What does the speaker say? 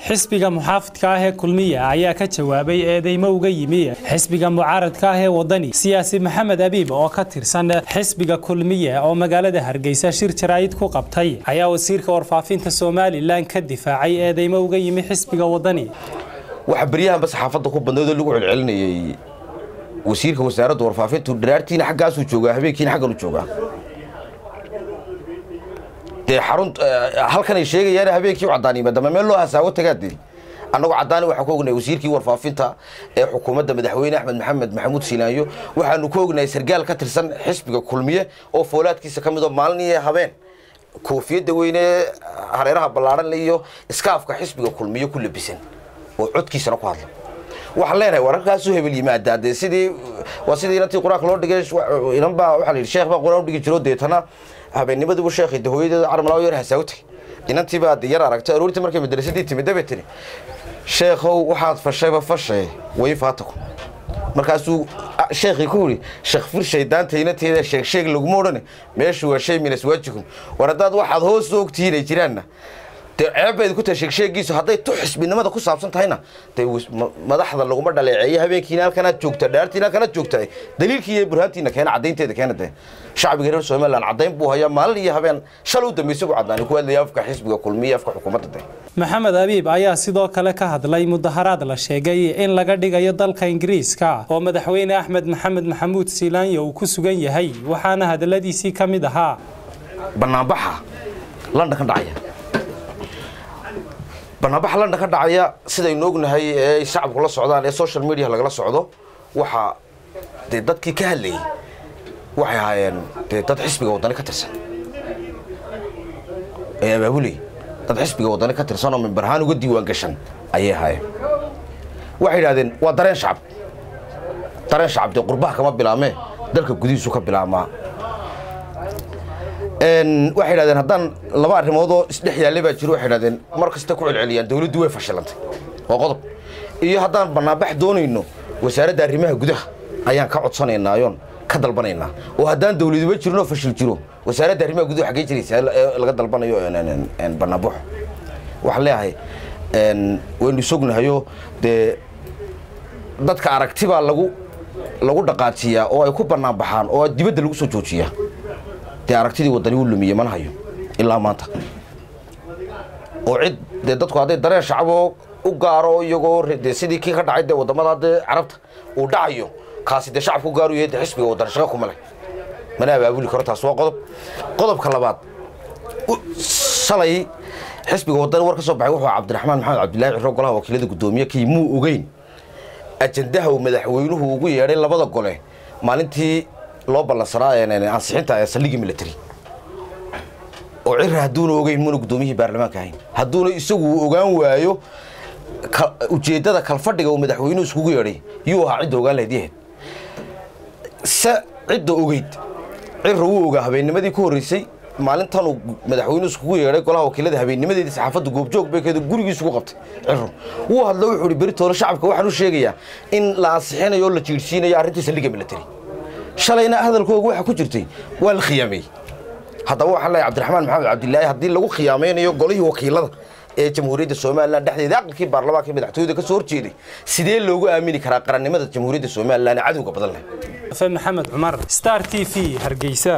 xisbiga muxaafidka ah ee kulmiya ayaa ka jawaabay eedeymo uga yimi xisbiga mucaaradka ah ee wadani siyaasi maxamed abiib oo ka tirsan xisbiga kulmiya oo magaalada hargeysa shir jaraa'id ku qabtay ayaa wasiirka warfaafinta somalilan ka difaacay eedeymo uga yimi xisbiga wadani waxa beryahanba saxaafadda ku badnaydoo lagu celcelinayay wasiirka wasaaradda warfaafintu dharaartiina xaggaasuu joogaa habeenkiina xaggan u joogaa dee xarun halkan ay sheegayaan habeenkii u caddaan yimaadama meel loo hasaawo tagaadee annagu caddaani waxaan ku ognahay wasiirkii warfaafinta ee xukuumadda madaxweyne axmed maxamed maxamuud siinaanyo waxaanu ku ognahay sargaal ka tirsan xisbiga kulmiye oo foolaadkiisa ka mid oo maalin iyo habeen koofiyadda weyne hareeraha ballaadhan iyo iskaafka xisbiga kulmiye ku labisan oo codkiisana ku hadla waxaan leenahay wararkaasuu hebel yimaadaa dee sidii waa sidii inantii qur-aanka loo dhigay inan baa waxaa la yidhi sheekh baa qur-aan u dhigi jiro deetana habeennimadiibu sheekhay de hooyadeeda carmalaa yar hasaawo tagay inantii baa yar aragtay aroortii markay madrasadii timid dabay tiri sheekhow waxaad fashayba fashe way faataku markaasuu sheekhii ku yidhi shakfir shaydaanta inanteeda sheeg sheeg laguma odhane meeshu waa shay minas waajikum war haddaad waxaad hoos u ogtihiin ay jiraanna dee ceebbayd ku tahay sheegsheegiisu hadday tu xisbinimada ku saabsan tahayna dee madaxda laguma dhaleeceeyo habeenkiina halkanaad joogta dhaartiina halkanaad joogta daliilkii iyo burhaantiina keena caddaynteeda keena dee shacbiga reer somaliland caddayn buu hayaa maalin iyo habeen shal u dambaysa buu caddaanay ku hadlaya afka xisbiga kulmiya afka xukuumadda dee maxamed abiib ayaa sidoo kale ka hadlay mudaharaad la sheegay in laga dhigayo dalka ingiriiska oo madaxweyne axmed maxamed maxamuud siilaanya uu ku sugan yahay waxaana hadaladiisii ka mid ahaa banaanbaxa london ka dhacaya banaanbaxa london ka dhacaya sidaynu ognahay ee shacabku la socdaan ee social media lagala socdo waxaa dee dadkii ka hadlayay waxay ahaayeen dee dad xisbiga waddani ka tirsan ee abaabulay dad xisbiga waddani ka tirsan oo mimbarhaan uga diiwaan gashan ayay ahaayeen waxay yidhahdeen waa dareen shacab dareen shacab dee qurbaha kama bilaamee dalka gudihiisu ka bilaabmaa waxay yidhahdeen haddaan laba arrimood oo isdhex yaallay baa jiro waxay yidhahdeen mar kasta ku celceliyaan dawladdu way fashilantay waa qodob iyo haddaan bannaanbax doonayno wasaaradda arrimaha gudaha ayaan ka codsanaynayoon ka dalbanaynaa oo haddaan dawladuba jirinoo fashil jiro wasaaradda arrimaha gudaha xaggee jiraysa ee laga dalbanayo bannaanbaxo waxaan leeyahay waynu sognahayo dee dadka aragti baa lagu lagu dhaqaajiyaa oo ay ku bannaanbaxaan oo dibadda lagu soo joojiyaa dee aragtidii waddani u lumiye mana hayo ilaa maanta oo cid dee dadku hadday dareen shacaboo u gaaro iyagoo dee sidii kii ka dhacay dee waddamada dee carabta uu dhacayo kaasi dee shacabku gaaru yahay dee xisbiga waddan shaqo kuma leh mana abaabuli karo taas waa qodob qodobka labaad shalay xisbiga waddani war ka soo baxay wuxuu cabdiraxmaan maxamed cabdillaahi ciro golaha wakiilada guddoomiye kii muu ogeyn ajandaha uu madaxweynuhu ugu yeedhay labada gole maalintii loo ballansanaa ansixinta ee saldhigii military oo cira hadduuna ogeyn muuna guddoomiyihii baarlamaanka ahayn hadduuna isagu ogaan waayo ujeeddada kalfadhiga uu madaxweynuhu iskugu yeedhay yuu ahaa cidda ogaan lahayd yahayd se cidda ogeyd cira wuu ogaa habeennimadii ku horreysay maalintanuu madaxweynuhu iskugu yeedhay golaha wakiilada habeennimadeedii saxaafadda goobjoog baykeedu gurigiisu ku qabtay ciro wuu hadlo wuxuu ihi beritoole shacabka waxaan u sheegayaa in la ansixinayo oo la jiirsiinayo arrintii saldhigga military shalayna hadalkooga waxaa ku jirtay waa la khiyaamey haddaba waxaan leeyahay cabdiraxmaan maxamed cabdilaahi haddii lagu khiyaamaynayo golihii wakiilada ee jamhuuriyadda somalilan dhexdeeda aqalkii baarlamaanka madaxtooyada ka soo horjeeday sidee loogu aamini karaa qarannimada jamhuuriyadda somalilan ee cadowga badan leh maxamed cumar star t v hargeysa